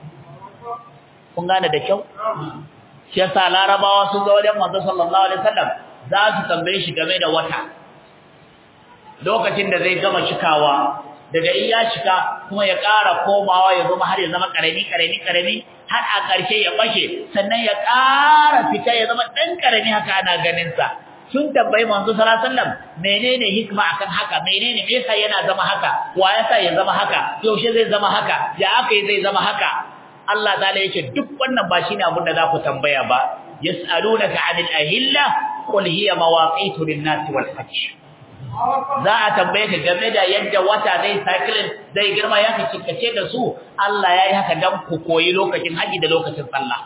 Speaker 1: kun gane da kyau shi yasa larabawa sun zo wajen manzo sallallahu alaihi wasallam za su tambaye shi game da wata lokacin da zai gama shikawa daga in ya shika kuma ya ƙara komawa ya zama har ya zama ƙarami ƙarami ƙarami har a ƙarshe ya bashe sannan ya ƙara fita ya zama ɗan ƙarami haka ana ganin sa sun tambayi manzo sallallahu alaihi wasallam menene hikma akan haka menene me yasa yana zama haka wa yasa ya zama haka yaushe zai zama haka ya aka yi zai zama haka Allah ta'ala yake duk wannan ba shine abin da za ku tambaya ba yas'alunaka 'anil ahilla qul hiya mawaqitu lin-nasi wal hajj za a tambaye ka game da yadda wata zai cycling zai girma ya kace da su Allah yayi haka dan ku koyi lokacin haji da lokacin sallah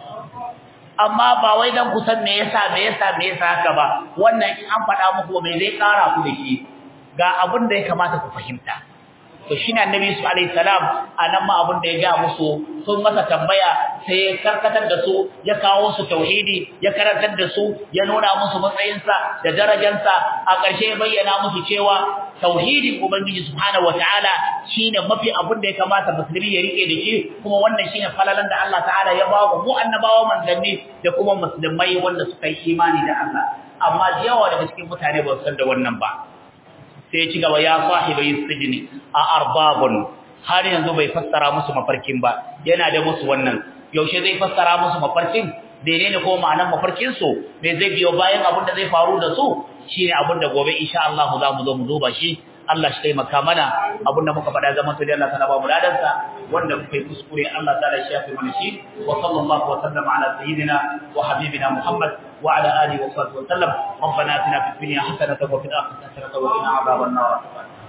Speaker 1: amma ba wai dan ku san me yasa me yasa me yasa haka ba wannan in an faɗa muku me zai ƙara ku da shi ga abin da ya kamata ku fahimta to shine annabi su alaihi salam anan ma abin da ya ga musu sun masa tambaya sai ya karkatar da su ya kawo su tauhidi ya karantar da su ya nuna musu matsayinsa da darajarsa a ƙarshe ya bayyana musu cewa tauhidin ubangiji subhanahu wataala shine mafi abin da ya kamata musulmi ya rike da shi kuma wannan shine falalan da Allah ta'ala ya ba mu annabawa manzanni da kuma musulmai wanda suka yi imani da Allah amma yawa daga cikin mutane ba su san da wannan ba sai ya ci gaba ya sahibai sijini a arbabun har yanzu bai fassara musu mafarkin ba yana da musu wannan yaushe zai fassara musu mafarkin menene ko ma'anar mafarkin su me zai biyo bayan abin da zai faru da su shine abin da gobe insha Allah za mu zo mu duba shi Allah shi taimaka mana abin da muka faɗa zaman to dai Allah ta ba mu ladansa wanda kuka yi kuskure Allah ta shi ya fi mana shi wa sallallahu wa sallama ala sayyidina wa habibina Muhammad wa ala alihi wa sahbihi wa sallam ربنا اتنا في الدنيا حسنه وفي الاخره حسنه وقنا عذاب النار